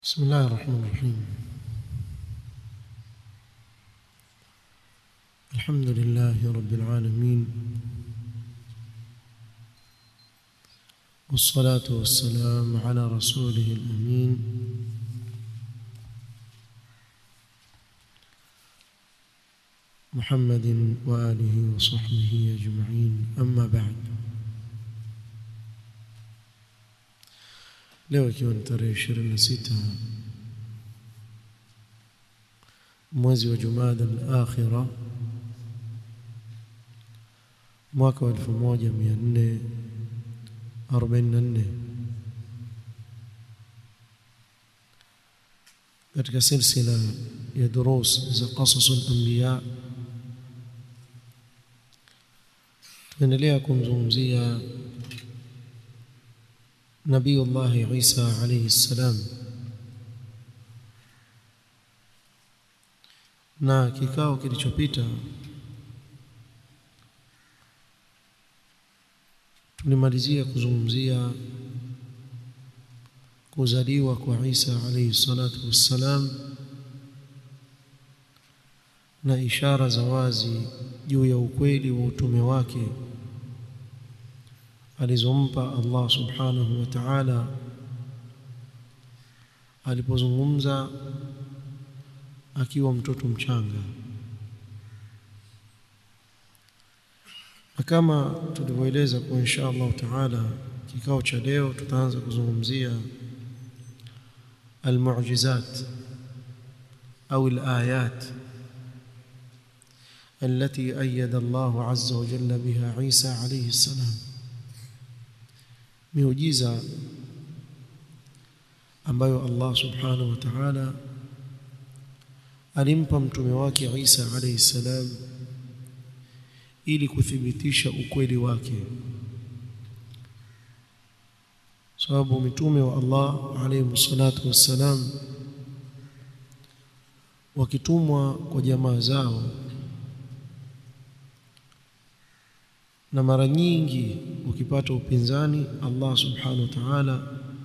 بسم الله الرحمن الرحيم الحمد لله رب العالمين والصلاة والسلام على رسوله الأمين محمد وآله وصحبه أجمعين أما بعد leo ikiwa ni tarehe ishirini na sita mwezi wa Jumada al-Akhira mwaka wa 1444 katika silsila ya durus za qasas al-anbiya tunaendelea kumzungumzia نبي الله عيسى عليه السلام na kikao kilichopita tulimalizia kuzungumzia kuzaliwa kwa Isa alayhi salatu wassalam na ishara za wazi juu ya ukweli wa utume wake alizompa Allah subhanahu wa ta'ala alipozungumza akiwa mtoto mchanga na kama tulivyoeleza kwa insha Allah ta'ala kikao cha leo tutaanza kuzungumzia almu'jizat au alayat التي أيد الله عز وجل بها عيسى عليه السلام miujiza ambayo Allah subhanahu wa ta'ala alimpa mtume wake Isa alayhi salam ili kuthibitisha ukweli wake sababu mitume wa Allah alayhi salatu wassalam wakitumwa kwa jamaa zao na mara nyingi ukipata upinzani Allah subhanahu wa ta'ala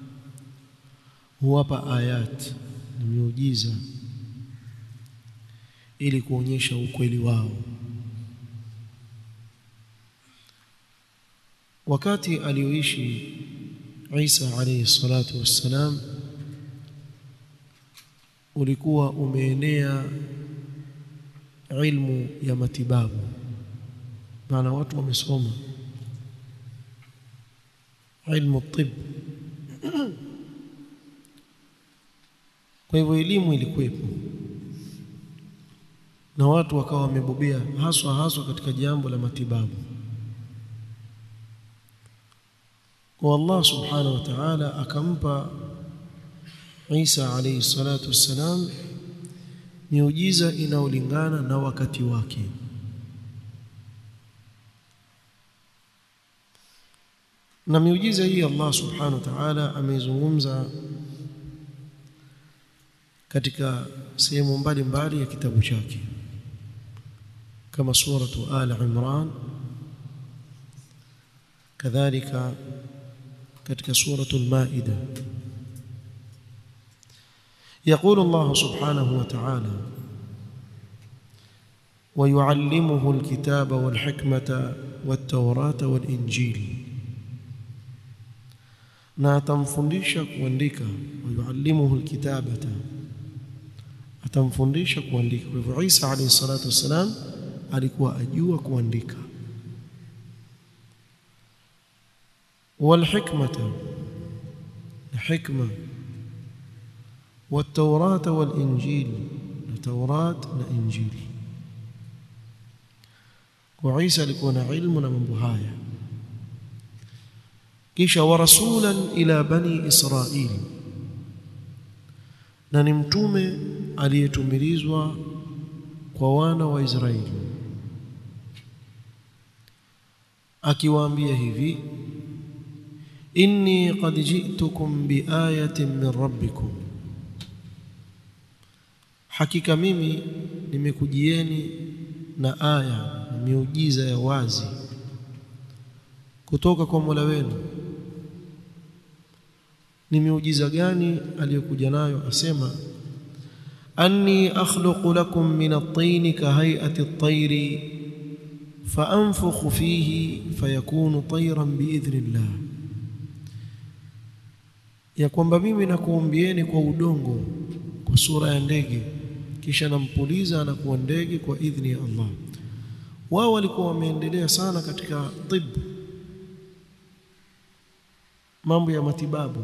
huwapa ayat na miujiza ili kuonyesha ukweli wao wakati alioishi Isa alayhi salatu wassalam ulikuwa umeenea ilmu ya matibabu maana watu wamesoma ilmu tib kwa hivyo elimu ilikuwepo na watu wakawa wamebobea haswa haswa katika jambo la matibabu kwa Allah subhanahu wa ta'ala akampa Isa alayhi salatu wassalam miujiza inaolingana na wakati wake na miujiza hii Allah subhanahu wa ta'ala ameizungumza katika sehemu mbalimbali ya kitabu chake kama suratu al imran kadhalika katika suratu al-maida يقول الله سبحانه وتعالى ويعلمه الكتاب والحكمة والتوراة والإنجيل na atamfundisha kuandika wayuallimuhu alkitabata atamfundisha kuandika kwa hivyo Isa alayhi salatu wasalam alikuwa ajua kuandika والحكمه الحكمه والتوراة والإنجيل التوراة والإنجيل وعيسى alikuwa na ilmu na mambo haya kisha wa rasulan ila bani israil na ni mtume aliyetumilizwa kwa wana wa Israeli akiwaambia hivi inni qad ji'tukum biayatin min rabbikum hakika mimi nimekujieni na aya na miujiza ya wazi kutoka kwa Mola wenu ni miujiza gani aliyokuja nayo asema anni akhluqu lakum min at-tin ka hay'ati at-tayr fa anfukhu fihi fayakunu tayran biidhnillah ya kwamba mimi nakuumbieni kwa udongo kwa sura ya ndege kisha nampuliza na kuwa ndege kwa idhni ya Allah wao walikuwa wameendelea sana katika tibu mambo ya matibabu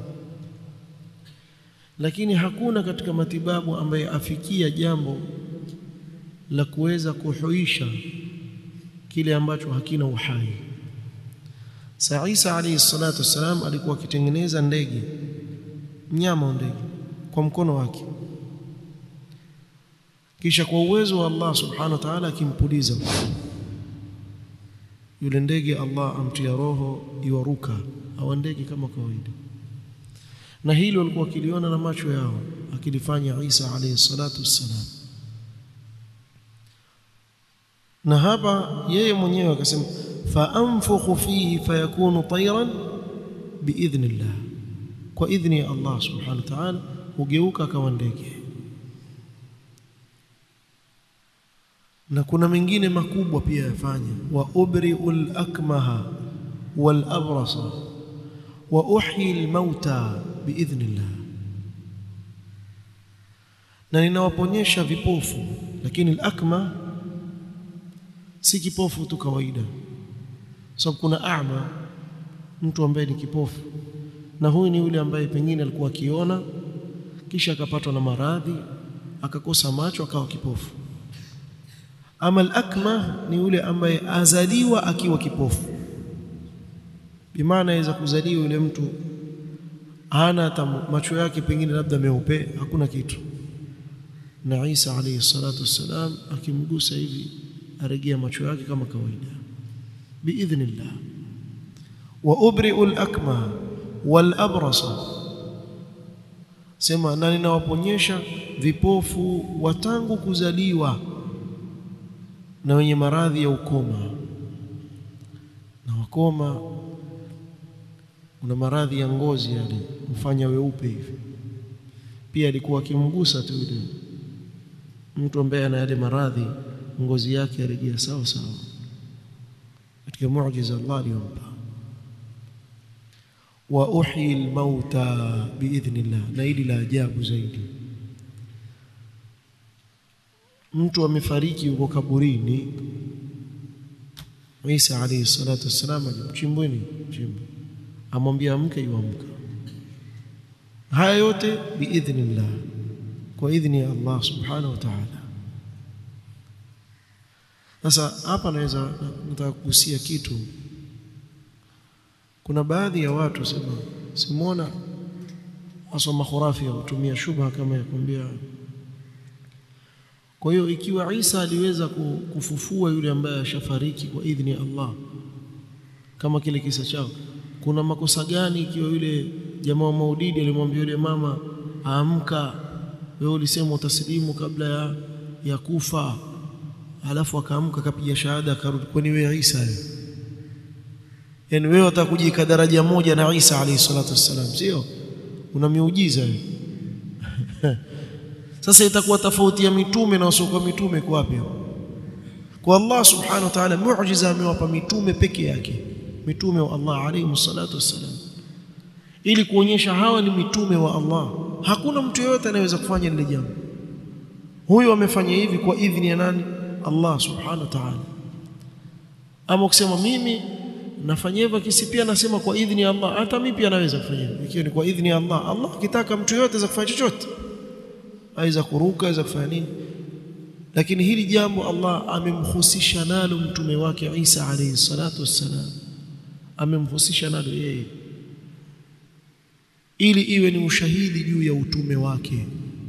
lakini hakuna katika matibabu ambaye afikia jambo la kuweza kuhuisha kile ambacho hakina uhai Sa Isa alayhi salatu wassalam alikuwa akitengeneza ndege mnyama wa ndege kwa mkono wake kisha kwa uwezo wa Allah subhanahu wa ta'ala akimpuliza yule ndege Allah amtia roho iwaruka au ndege kama kawaida na hilo walikuwa wakiliona na macho yao akilifanya Isa alayhi salatu wassalam na hapa yeye mwenyewe akasema fa anfukhu fihi fayakunu tayran biidhnillah kwa idhni ya Allah subhanahu wa ta'ala hugeuka kama ndege na kuna mengine makubwa pia yafanya wa ubri'ul akmaha wal abrasa wa uhyi al mauta biidhnillah na ninawaponyesha vipofu lakini al-akma si kipofu tu kawaida sababu kuna a'ma mtu ambaye ni kipofu na huyu ni yule ambaye pengine alikuwa akiona kisha akapatwa na maradhi akakosa macho akawa kipofu ama al-akma ni yule ambaye azaliwa akiwa kipofu bimaana aweza kuzaliwa yule mtu hana hata macho yake pengine labda meupe hakuna kitu na Isa alayhi salatu wassalam akimgusa hivi arejea macho yake kama kawaida biidhnillah wa ubri'u al-akma wal abrasa sema na ninawaponyesha vipofu watangu kuzaliwa na wenye maradhi ya ukoma na wakoma una maradhi ya ngozi yale mfanya weupe hivi pia alikuwa akimgusa tu yule mtu ambaye ana yale maradhi ngozi yake yarejea sawa sawa katika muujiza Allah aliyompa wa uhyi almauta biidhnillah na hili la ajabu zaidi mtu amefariki yuko kaburini Isa alayhi salatu wassalam alimchimbweni chimbo amwambia amke yuamka haya yote biidhnillah kwa idhni ya Allah subhanahu wa ta'ala sasa hapa naweza nataka kugusia kitu kuna baadhi ya watu sema simona wasoma khurafi hutumia shubha kama ya kuambia kwa hiyo ikiwa Isa aliweza kufufua yule ambaye ashafariki kwa idhni ya Allah kama kile kisa chao kuna makosa gani ikiwa yule jamaa wa Maulidi alimwambia yule mama amka wewe ulisema utasilimu kabla ya, ya kufa alafu akaamka akapiga shahada akarudi kwani wewe Isa wewe yani wewe utakujika daraja moja na Isa alayhi salatu wassalam sio una miujiza sasa itakuwa tofauti ya mitume na wasiokuwa mitume kwa wapi kwa Allah subhanahu wa ta'ala muujiza amewapa mitume peke yake mitume wa Allah alayhi salatu wassalam ili kuonyesha hawa ni mitume wa Allah hakuna mtu yeyote anayeweza kufanya lile jambo huyo amefanya hivi kwa idhini ya nani Allah subhanahu wa ta'ala ama ukisema mimi nafanya hivyo kisi pia nasema kwa idhini ya Allah hata mimi pia naweza kufanya hivyo ikiwa ni kwa idhini ya Allah Allah akitaka mtu yeyote aweza kufanya chochote aweza kuruka aweza kufanya nini lakini hili jambo Allah amemhusisha nalo mtume wake Isa alayhi salatu wassalam amemhusisha nalo yeye ili iwe ni ushahidi juu ya utume wake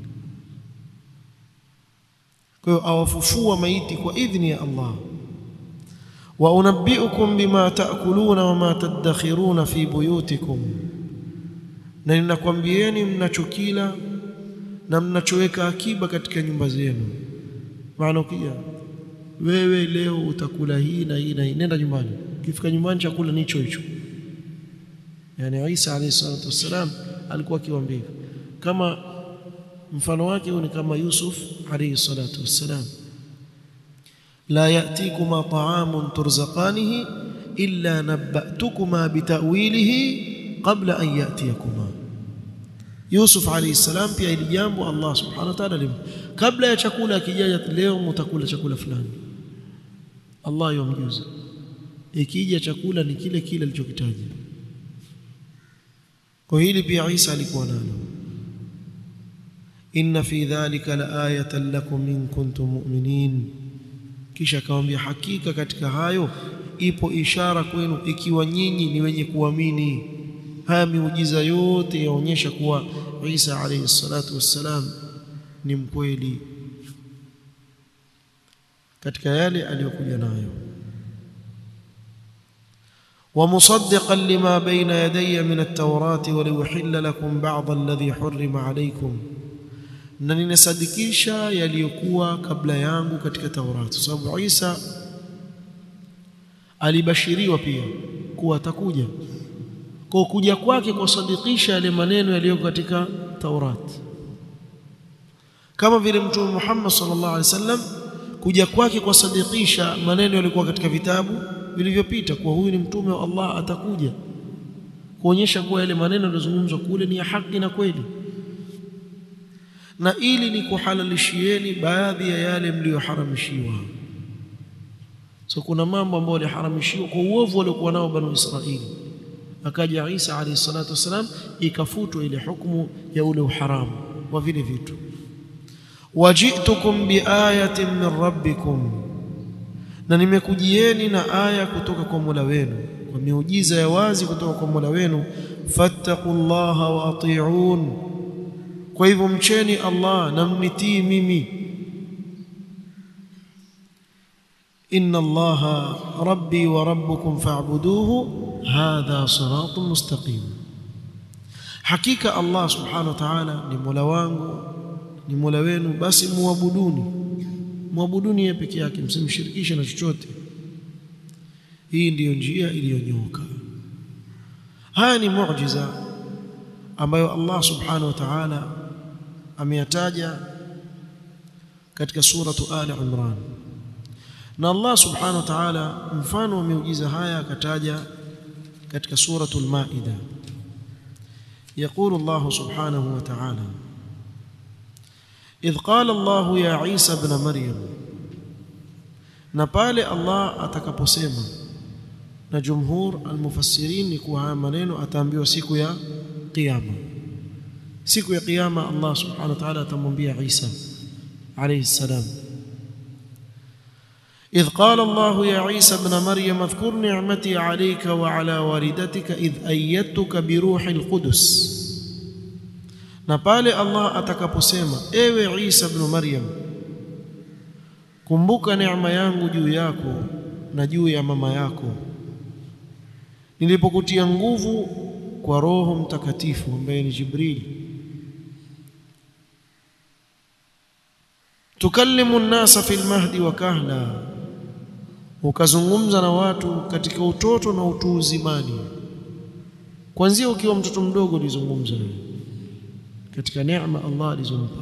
kwa hiyo awafufua maiti kwa idhni ya Allah wa unabbiukum bima taakuluna wama tadakhiruna fi buyutikum na ninakwambieni mnachokila na mnachoweka akiba katika nyumba zenu maana ukija wewe leo utakula hii na hii na hii nenda nyumbani ukifika nyumbani chakula nicho hicho yani Isa alayhi salatu wassalam alikuwa akiwaambia kama mfano wake ni kama Yusuf alayhi salatu wassalam la ya'tikuma ta'amun turzaqanihi illa nabba'tukuma bitawilihi qabla an ya'tiyakuma Yusuf alayhi salam pia ili jambo Allah subhanahu wa ta'ala lim kabla ya chakula kijaja leo mtakula chakula fulani Allah yomjuza ikija chakula ni kile kile alichokitaja kwa hili pia Isa alikuwa nalo inna fi dhalika laayatan lakum in kuntum mu'minin kisha akamwambia hakika katika hayo ipo ishara kwenu ikiwa nyinyi ni wenye kuamini haya miujiza yote yaonyesha kuwa Isa alayhi salatu wassalam ni mkweli katika yale aliyokuja nayo ومصدقا لما بين يدي من التوراة وليحل لكم بعض الذي حرم عليكم na ninasadikisha yaliyokuwa kabla yangu katika Taurati sababu Isa alibashiriwa pia kuwa atakuja kwa kuja kwake kusadikisha yale maneno yaliyo katika Taurati kama vile mtume Muhammad sallallahu alaihi wasallam kuja kwake kusadikisha maneno yalikuwa katika vitabu vilivyopita kuwa huyu ni mtume wa Allah atakuja kuonyesha kuwa yale maneno yaliyozungumzwa kule ni ya haki na kweli na ili ni kuhalalishieni baadhi ya yale mliyoharamishiwa so kuna mambo ambayo yaliharamishiwa kwa uovu waliokuwa nao banu Israili akaja Isa alayhi salatu wasalam ikafutwa ile hukumu ya ule uharamu wa vile vitu wajitukum biayatin min rabbikum na nimekujieni na aya kutoka kwa Mola wenu kwa miujiza ya wazi kutoka kwa Mola wenu fattaqullaha wa ati'un kwa hivyo mcheni Allah na mnitii mimi inna allaha rabbi wa rabbukum fa'buduhu hadha siratun mustaqim hakika Allah subhanahu wa ta'ala ni Mola wangu ni Mola wenu basi muabuduni muabuduni yeye peke yake msimshirikishe na chochote hii ndiyo njia iliyonyoka haya ni muujiza ambayo Allah subhanahu wa ta'ala ameyataja katika suratu Ali Imran na Allah subhanahu wa ta'ala mfano wa miujiza haya akataja katika suratu al-Maida يقول الله سبحانه وتعالى إذ قال الله يا عيسى ابن مريم na pale Allah atakaposema na jumhur almufassirin ni kuwa haya maneno ataambiwa siku ya kiyama siku ya kiyama Allah subhanahu wa ta'ala atamwambia Isa alayhi salam إذ قال الله يا عيسى ابن مريم اذكر نعمتي عليك وعلى والدتك إذ أيدتك بروح القدس na pale Allah atakaposema ewe Isa ibn Maryam kumbuka neema yangu juu yako na juu ya mama yako nilipokutia nguvu kwa roho mtakatifu ambaye ni Jibril tukallimu nnasa fil mahdi wa kahla ukazungumza na watu katika utoto na utu uzimani kwanzia ukiwa mtoto mdogo ulizungumza katika neema Allah alizompa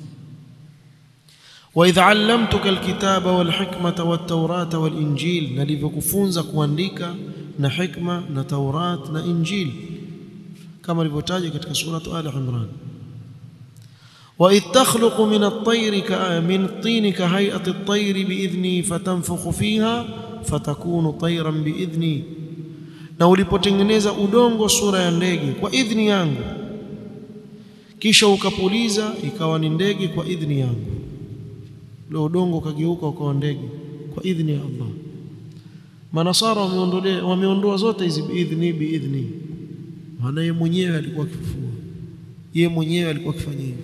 wa idh allamtuka alkitaba walhikmata wattawrata walinjil nalivyokufunza kuandika na hikma na taurat na injil kama ilivyotaja katika suratu ali imran وإذ تخلق من الطير من الطين كهيئة الطير بإذني فتنفخ فيها فتكون طيرا بإذني na ulipotengeneza udongo sura ya ndege kwa idhni yangu kisha ukapuliza ikawa ni ndege kwa idhni yangu ule udongo ukageuka ukawa ndege kwa idhni ya Allah manasara wameondolea wameondoa zote hizi biidhni biidhni maana yeye mwenyewe alikuwa akifufua yeye mwenyewe alikuwa akifanya hivi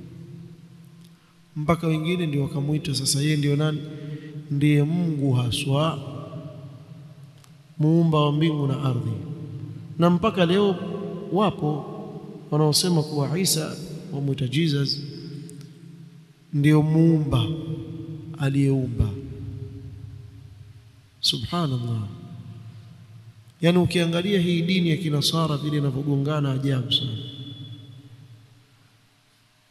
mpaka wengine ndio wakamuita sasa yeye ndio nani ndiye Mungu haswa muumba wa mbingu na ardhi na mpaka leo wapo wanaosema kuwa Isa wamuita Jesus ndio muumba aliyeumba subhanallah yani ukiangalia hii dini ya kinasara vile inavyogongana ajabu sana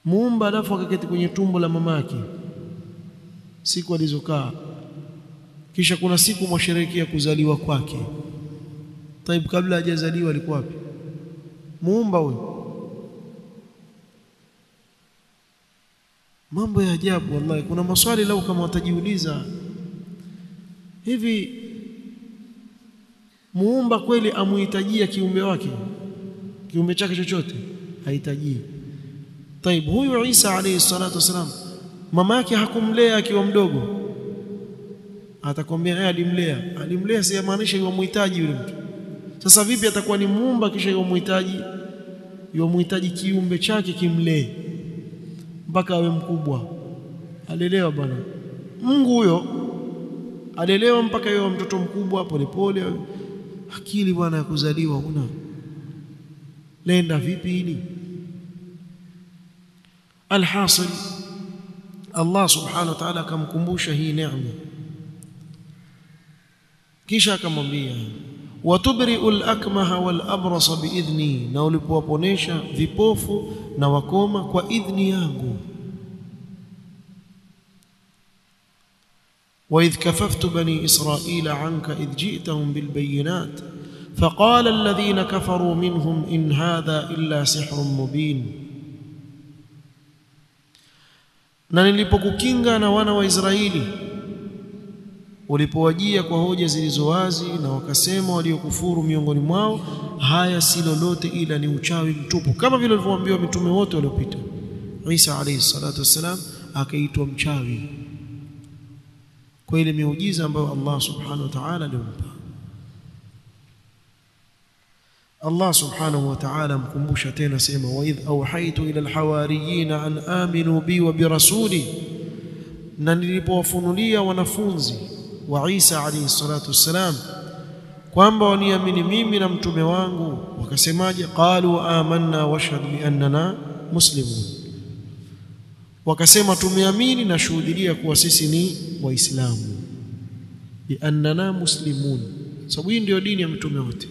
muumba alafu akaketi kwenye tumbo la mamake siku alizokaa kisha kuna siku mwasherehekea kuzaliwa kwake taib kabla hajazaliwa alikuwa wapi muumba huyo mambo ya ajabu wallahi kuna maswali lau kama watajiuliza hivi muumba kweli amuhitajia kiumbe wake kiumbe chake chochote hahitaji taib huyu Isa alayhi salatu wasalam mama yake hakumlea akiwa mdogo atakwambia yeye alimlea alimlea si maanisha yeye muhitaji yule mtu sasa vipi atakuwa ni muumba kisha yeye muhitaji yeye muhitaji kiumbe chake kimlee mpaka awe mkubwa alelewa bwana Mungu huyo alelewa mpaka yeye mtoto mkubwa polepole akili bwana ya kuzaliwa una lenda vipi hili alhasil Allah subhanahu wa ta'ala akamkumbusha hii neema kisha akamwambia watubri'u al-akmaha wal-abrasa biidhni na ulipowaponesha vipofu na wakoma kwa idhni yangu وإذ كففت بني إسرائيل عنك إذ جئتهم بالبينات فقال الذين كفروا منهم إن هذا إلا سحر مبين na nilipokukinga na wana wa Israeli ulipowajia kwa hoja zilizo wazi na wakasema waliokufuru miongoni mwao haya si lolote ila ni uchawi mtupu kama vile walivyoambiwa mitume wote waliopita Isa alayhi salatu wassalam akaitwa mchawi kwa ile miujiza ambayo Allah subhanahu wa ta'ala alimpa Allah subhanahu wa ta'ala mkumbusha tena sema wa idh awhaytu ila alhawariyin an aminu bi wa bi rasuli na nilipowafunulia wanafunzi wa Isa alayhi salatu wassalam kwamba waniamini mimi na mtume wangu wakasemaje qalu amanna washhad bi annana muslimun wakasema tumeamini na shuhudia kuwa sisi ni waislamu bi annana muslimun sababu hii ndio dini ya mtume wote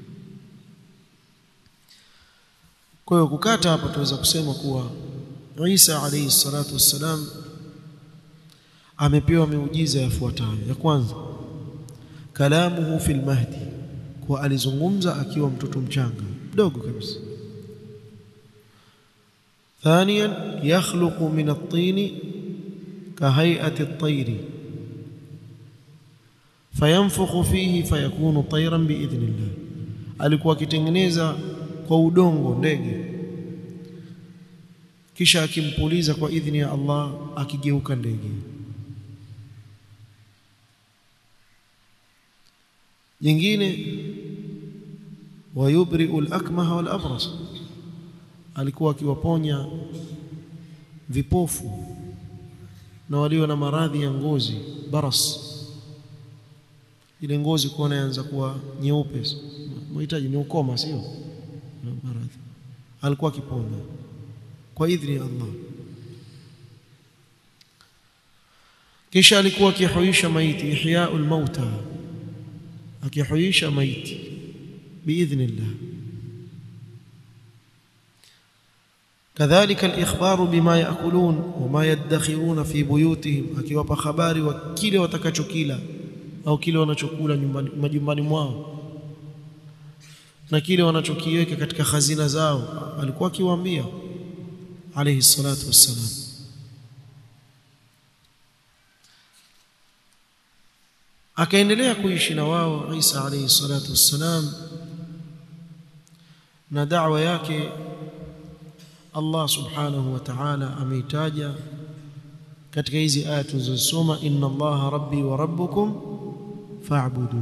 kwa hiyo kukata hapa tunaweza kusema kuwa Isa alayhi salatu wassalam amepewa miujiza yafuatayo ya kwanza kalamuhu fil mahdi kwa alizungumza akiwa mtoto mchanga mdogo kabisa ثانيا يخلق من الطين كهيئة الطير فينفخ فيه فيكون طيرا بإذن الله alikuwa akitengeneza kwa udongo ndege kisha akimpuliza kwa idhini ya Allah akigeuka ndege nyingine wayubri'u al-akmaha wal-abras alikuwa akiwaponya vipofu na walio na maradhi ya ngozi baras ile ngozi kuona yaanza kuwa nyeupe mhitaji ni ukoma sio maradhi alikuwa akiponya kwa idhini ya Allah kisha alikuwa akihuisha maiti ihyaul mauta akihuisha maiti biidhnillah كذلك الإخبار بما يأكلون وما يدخرون في بيوتهم akiwapa habari wa kile watakachokila au kile wanachokula nyumbani majumbani mwao na kile wanachokiweka katika hazina zao alikuwa akiwaambia alayhi salatu wassalam akaendelea kuishi na wao Isa alayhi salatu wassalam na da'wa yake Allah subhanahu wa ta'ala ameitaja katika hizi aya tulizosoma inna Allaha rabbi wa rabbukum fa'budu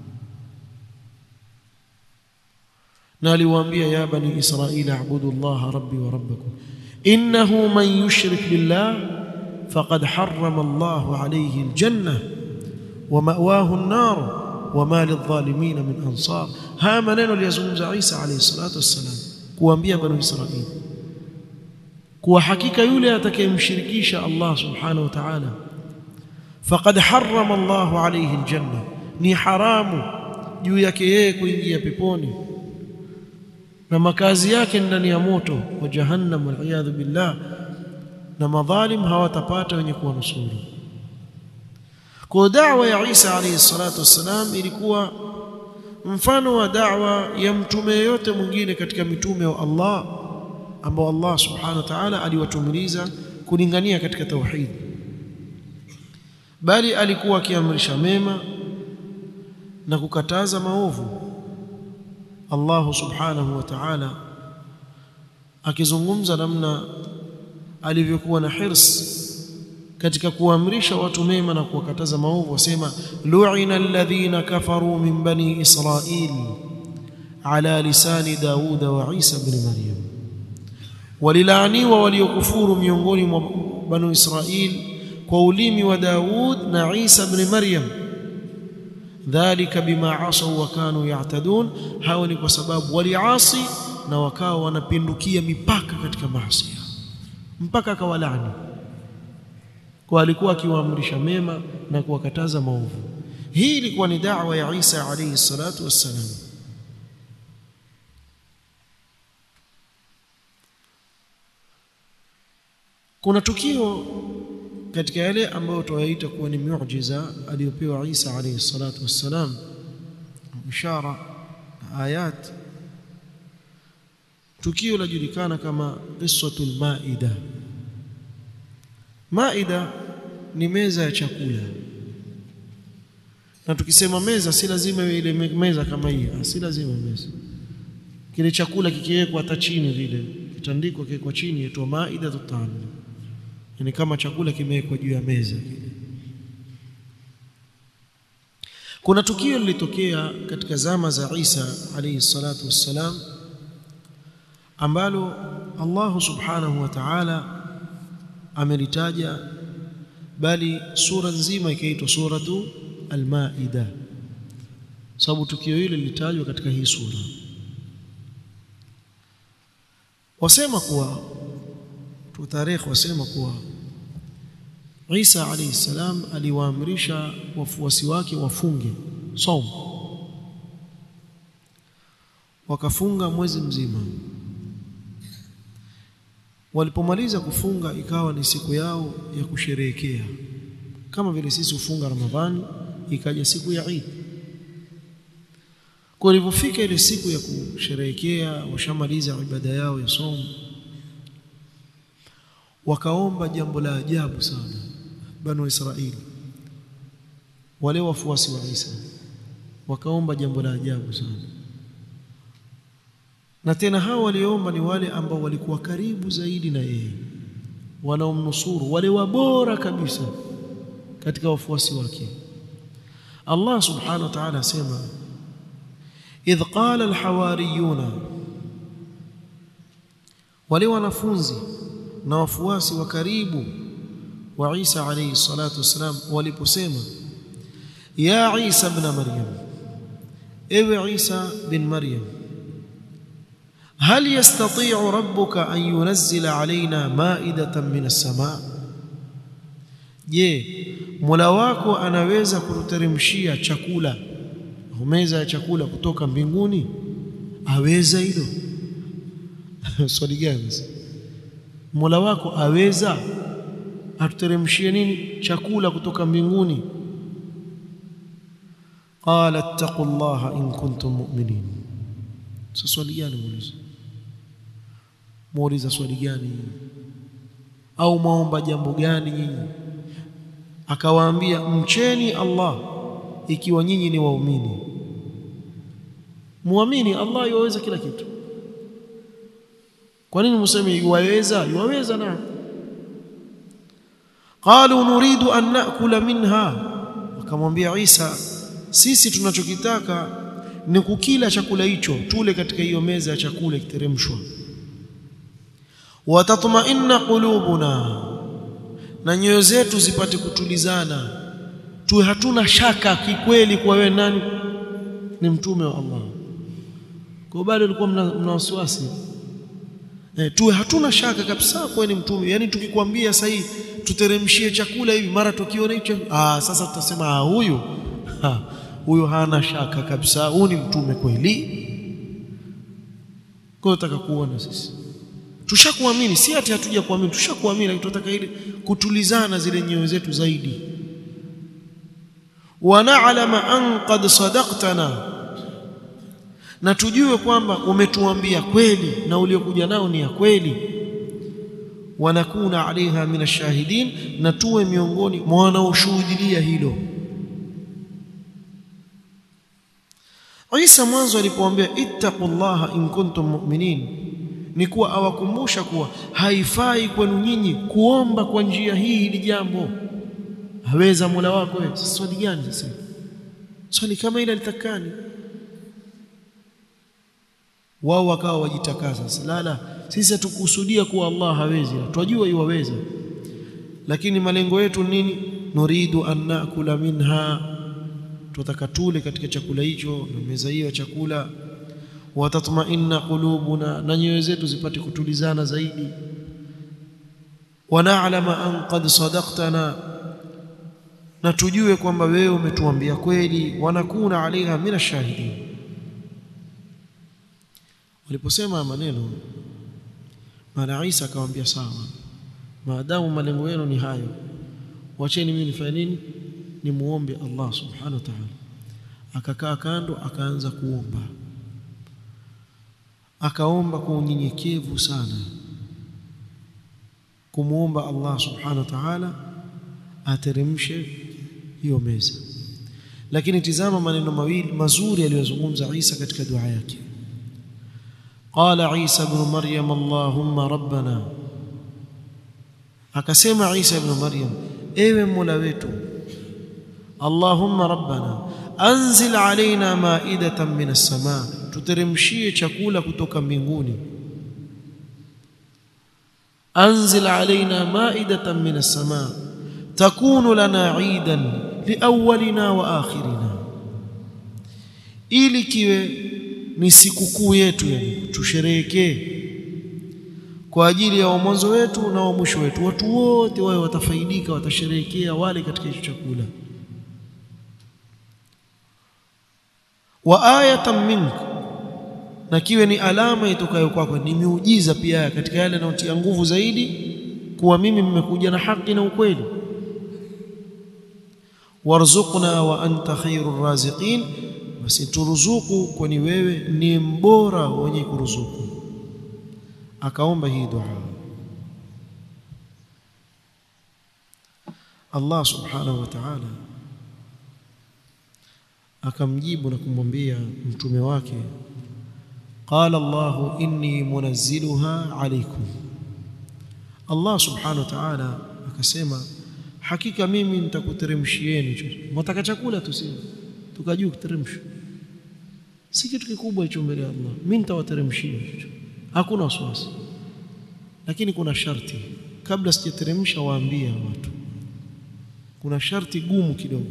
na aliwaambia ya bani israila abudu Allah rabbi wa rabbakum innahu man yushrik billah faqad harrama Allahu alayhi aljanna wa ma'wahu an-nar wa ma lidh-dhalimin min ansar haya maneno aliyozungumza Isa alayhi salatu wassalam kuambia bani israili kuwa hakika yule atakayemshirikisha Allah subhanahu wa ta'ala faqad harrama Allah alayhi aljanna ni haramu juu yake yeye kuingia peponi na makazi yake ndani ya moto wa jahannam wal billah na madhalim hawatapata wenye kuwanusuru kwa da'wa ya Isa alayhi salatu wassalam ilikuwa mfano wa da'wa ya mtume yote mwingine katika mitume wa Allah ambao Allah subhanahu wa ta'ala aliwatumiliza kulingania katika tauhid bali alikuwa akiamrisha mema na kukataza maovu Allah subhanahu wa ta'ala akizungumza namna alivyokuwa na hirs katika kuamrisha watu mema na kuwakataza maovu wasema lu'ina alladhina kafaru min bani israil ala lisani Daud wa Isa ibn Maryam walilaaniwa waliokufuru miongoni mwa bani Israil kwa ulimi wa Daud na Isa ibn Maryam dhalika bima asaw wa kanu ya'tadun hawa ni kwa sababu waliasi na wakawa wanapindukia mipaka katika maasi mpaka akawalaani kwa alikuwa akiwaamrisha mema na kuwakataza maovu hii ilikuwa ni da'wa ya Isa alayhi salatu wassalam kuna tukio katika yale ambayo tuwaita kuwa ni miujiza aliyopewa Isa alayhi salatu wassalam ishara na ayat tukio lajulikana kama qissatul maida maida ni meza ya chakula na tukisema meza si lazima iwe ile meza kama hii si lazima meza kile chakula kikiwekwa hata chini vile kitandikwa kiwekwa chini yaitwa maida tutam yani kama chakula kimewekwa juu ya meza kuna tukio lilitokea katika zama za Isa alayhi salatu wassalam ambalo Allah subhanahu wa ta'ala amelitaja bali sura nzima ikaitwa suratu al-Maida sababu tukio hili lilitajwa katika hii sura wasema kuwa tu tarehe wasema kuwa Isa alayhi salam aliwaamrisha wafuasi wake wafunge saum wakafunga mwezi mzima walipomaliza kufunga ikawa ni siku yao ya kusherehekea kama vile sisi ufunga Ramadhani ikaja siku ya Eid kwa ilipofika ile siku ya kusherehekea washamaliza ibada yao ya somo wakaomba jambo la ajabu sana banu Israili wale wafuasi wa Isa wakaomba jambo la ajabu sana na tena hao waliomba ni wale ambao walikuwa karibu zaidi na yeye wanaomnusuru wale wabora kabisa katika wafuasi wake Allah subhanahu wa ta'ala asema idh qala alhawariyuna wale wanafunzi na wafuasi wa karibu wa Isa alayhi salatu wasalam waliposema ya Isa ibn Maryam ewe Isa bin Maryam هل يستطيع ربك أن ينزل علينا مائدة من السماء je Mola wako anaweza kututeremshia chakula meza ya chakula kutoka mbinguni aweza hilo swali gani Mola wako aweza atuteremshie nini chakula kutoka mbinguni qala ittaqullaha in kuntum mu'minin sasa swali gani muuliza muuliza swali gani au maomba jambo gani nyinyi akawaambia mcheni Allah ikiwa nyinyi ni waumini muamini Allah yuweza kila kitu kwa nini mseme yuweza yuweza na qalu nuridu an naakula minha akamwambia Isa sisi tunachokitaka ni kukila chakula hicho tule katika hiyo meza ya chakula kiteremshwa watatma'inna qulubuna na nyoyo zetu zipate kutulizana tuwe hatuna shaka kikweli kwa wewe nani ni mtume wa Allah kwa bado ulikuwa mna, mna wasiwasi eh, tuwe hatuna shaka kabisa kwa ni mtume yani tukikwambia sasa tuteremshie chakula hivi mara tukiona hicho ah sasa tutasema ah huyu ha, huyu hana shaka kabisa huyu ni mtume kweli kwa nataka kuona sisi tushakuamini si ati hatuja kuamini tushakuamini lakini tunataka ile kutulizana zile nyoyo zetu zaidi wa na'lama an qad sadaqtana na tujue kwamba umetuambia kweli na uliokuja nao ni ya kweli wanakuna alaiha min ashahidin na tuwe miongoni mwa wanaoshuhudia hilo Isa mwanzo alipoambia ittaqullaha in kuntum mu'minin ni kuwa awakumbusha kuwa haifai kwenu nyinyi kuomba kwa njia hii hili jambo haweza Mola wako wewe swali gani sasa swali kama ile litakani wao wakawa wajitakasa sasa la la sisi hatukusudia kuwa Allah hawezi twajua yuwaweza lakini malengo yetu nini nuridu an nakula minha tutaka tule katika chakula hicho na meza hiyo ya chakula watatma'inna qulubuna na nyoyo zetu zipate kutulizana zaidi wanaalama an qad sadaqtana na tujue kwamba wewe umetuambia kweli wanakuna alaiha min ashahidin waliposema maneno maana Isa akamwambia sawa maadamu malengo yenu ni hayo wacheni mimi nifanye nini nimuombe Allah subhanahu wa ta'ala akakaa kando akaanza kuomba akaomba kwa unyenyekevu sana kumuomba Allah subhanahu wa ta'ala ateremshe hiyo meza lakini tizama maneno mawili mazuri aliyozungumza Isa katika dua yake qala Isa ibn Maryam Allahumma rabbana akasema Isa ibn Maryam ewe Mola wetu Allahumma rabbana anzil alaina maidatan min as-samaa tuteremshie chakula kutoka mbinguni anzil alaina maidatan min as-samaa takunu lana eidan liawwalina wa akhirina ili kiwe ni sikukuu yetu yani tusherehekee kwa ajili ya mwanzo wetu na wa mwisho wetu watu wote wao watafaidika watasherehekea wale katika hicho chakula wa ayatan minka na kiwe ni alama itokayo kwako ni miujiza pia katika yale yanayotia nguvu zaidi kuwa mimi mmekuja na haki na ukweli warzuqna wa anta khairur raziqin basi turuzuku kwani wewe ni mbora wenye kuruzuku akaomba hii dua Allah subhanahu wa ta'ala akamjibu na kumwambia mtume wake qala Allah inni munazziluha alaykum Allah subhanahu wa ta'ala akasema hakika mimi nitakuteremshieni mtaka chakula tuseme tukajua kuteremsha si kitu kikubwa hicho mbele ya Allah mimi nitawateremshia hicho hakuna wasiwasi lakini kuna sharti kabla sijateremsha waambia watu kuna sharti gumu kidogo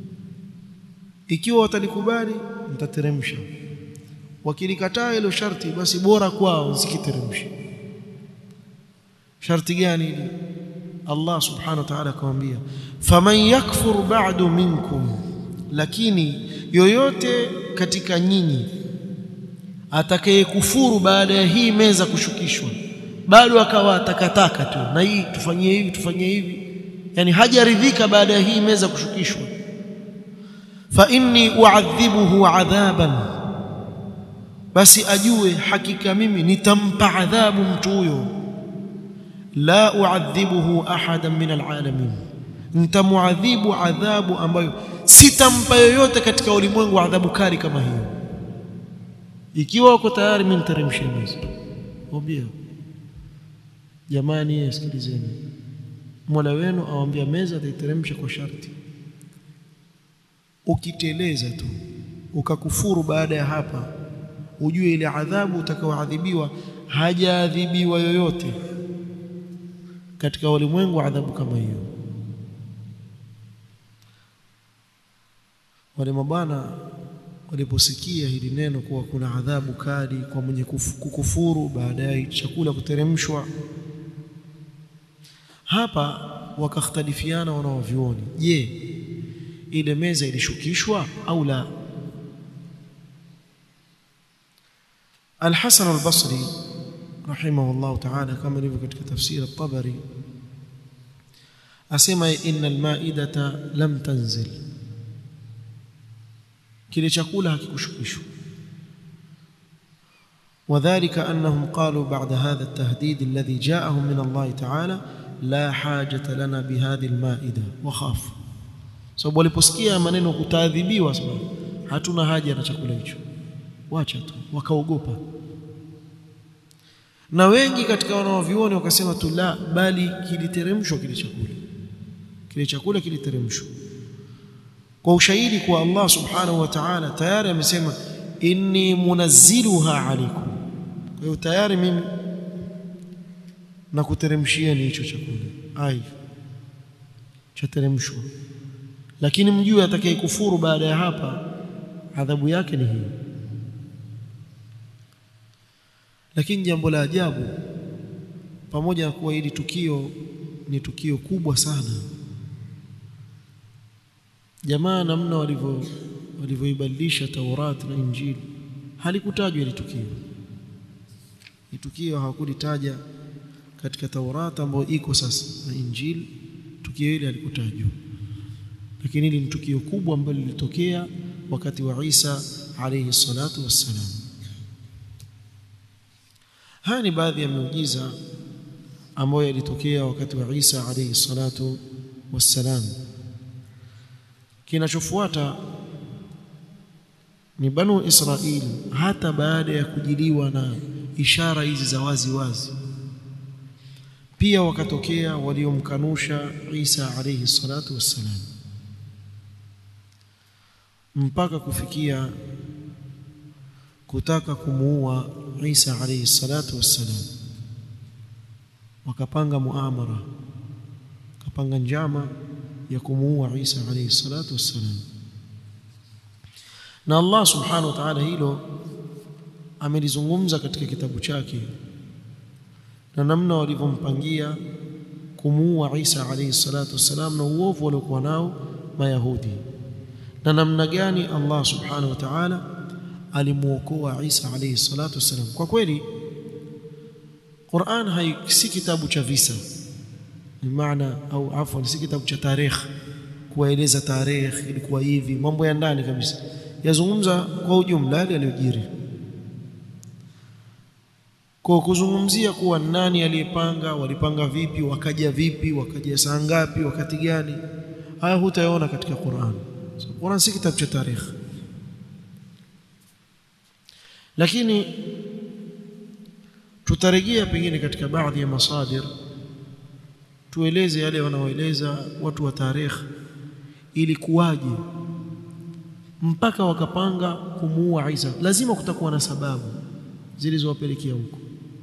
ikiwa watalikubali nitateremsha wakilikataa hilo sharti basi bora kwao sikiteremshe sharti gani hili Allah subhanahu wa ta'ala akamwambia faman yakfur ba'du minkum lakini yoyote katika nyinyi atakayekufuru baada ya hii meza kushukishwa bado akawa takataka tu na hii tufanyie hivi tufanyie hivi yani hajaridhika baada ya hii meza kushukishwa fa inni uadhibuhu adhaban basi ajue hakika mimi nitampa adhabu mtu huyo la uadhibuhu ahadan min alalamin nitamuadhibu adhabu ambayo sitampa yoyote katika ulimwengu adhabu kali kama hiyo ikiwa uko tayari mimi niteremshe meza obia jamani sikilizeni Mola wenu awambia meza ataiteremsha kwa sharti ukiteleza tu ukakufuru baada ya hapa ujue ile adhabu utakaoadhibiwa hajaadhibiwa yoyote katika ulimwengu adhabu kama hiyo wale mabwana waliposikia hili neno kuwa kuna adhabu kali kwa mwenye kukufuru baada ya chakula kuteremshwa hapa wakakhtalifiana wanaovyuoni je ile meza ilishukishwa au la Al-Hasan al-Basri rahimahullah ta'ala kama ilivyo katika tafsiri at-Tabari asema innal maidata lam tanzil kile chakula hakikushukishwa وذلك أنهم قالوا بعد هذا التهديد الذي جاءهم من الله تعالى لا حاجة لنا بهذه المائدة وخافوا sababu waliposikia maneno kutaadhibiwa sababu hatuna haja na chakula hicho wacha tu wakaogopa na wengi katika wanaovioni wakasema tu la bali kiliteremshwa kile chakula kile chakula kiliteremshwa kwa ushahidi kwa Allah subhanahu wa ta'ala tayari amesema inni munazziluha alaykum kwa hiyo tayari mimi na kuteremshia ni hicho chakula ai chateremshwa lakini mjue atakayekufuru baada ya hapa adhabu yake ni hii lakini jambo la ajabu pamoja na kuwa hili tukio ni tukio kubwa sana jamaa namna walivyo walivyoibadilisha Taurat na Injili halikutajwa hili tukio hili tukio hawakulitaja katika Taurat ambayo iko sasa na Injili tukio hili halikutajwa lakini hili ni tukio kubwa ambalo lilitokea wakati wa Isa alayhi salatu wassalam haya ni baadhi ya miujiza ambayo yalitokea wakati wa Isa alayhi salatu wassalam kinachofuata ni banu Israil hata baada ya kujiliwa na ishara hizi za wazi wazi pia wakatokea waliomkanusha Isa alayhi salatu wassalam mpaka kufikia kutaka kumuua Isa alayhi salatu wassalam wakapanga muamara wakapanga njama ya kumuua Isa alayhi salatu wassalam na Allah subhanahu wa ta'ala hilo amelizungumza katika kitabu chake na namna walivyompangia kumuua Isa alayhi salatu wassalam na uovu waliokuwa nao mayahudi na namna gani Allah subhanahu wa ta'ala alimuokoa Isa alayhi salatu wassalam kwa kweli Qur'an hai si kitabu cha visa maana au afwan si kitabu cha tarikh kueleza tarikh ilikuwa hivi mambo ya ndani kabisa yazungumza kwa ujumla yale yaliyojiri kwa kuzungumzia kuwa nani aliyepanga walipanga vipi wakaja vipi wakaja saa ngapi wakati gani haya hutayaona katika Qur'an so, Qur'an si kitabu cha tarikh lakini tutarejea pengine katika baadhi ya masadir tueleze yale wanaoeleza watu wa tarikh ili kuwaje mpaka wakapanga kumuua Isa lazima kutakuwa na sababu zilizowapelekea huko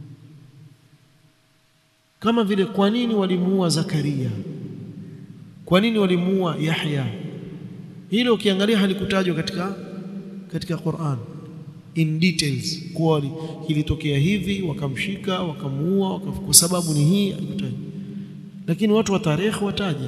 kama vile kwa nini walimuua Zakaria kwa nini walimuua Yahya hilo ukiangalia halikutajwa katika katika Qur'an in details kwa ilitokea hivi wakamshika wakamuua kwa sababu ni hii halikutajwa lakini watu wa tarehe wataja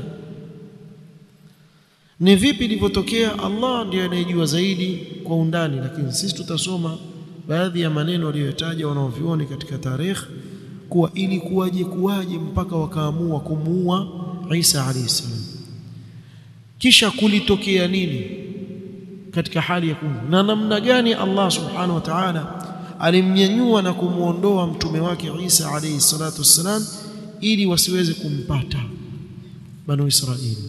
ni vipi ilivyotokea Allah ndiye anayejua zaidi kwa undani lakini sisi tutasoma baadhi ya maneno waliyotaja wanaovioni katika tarehe kuwa ili kuwaje kuwaje mpaka wakaamua kumuua Isa alayhi salam kisha kulitokea nini katika hali ya kumu na namna gani Allah subhanahu wa ta'ala alimnyanyua na kumuondoa mtume wake Isa alayhi salatu wassalam ili wasiweze kumpata banu Israili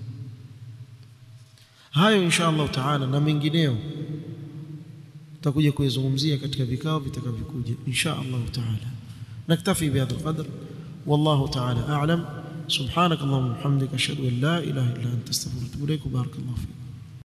hayo insha Allah taala na mengineo tutakuja kuyazungumzia katika vikao vitakavyokuja insha Allah taala naktafi bihadha alqadr wallahu taala a'lam subhanak allahumma wa bihamdika ashhadu an la ilaha illa anta astaghfiruka wa atubu ilaik barakallahu fik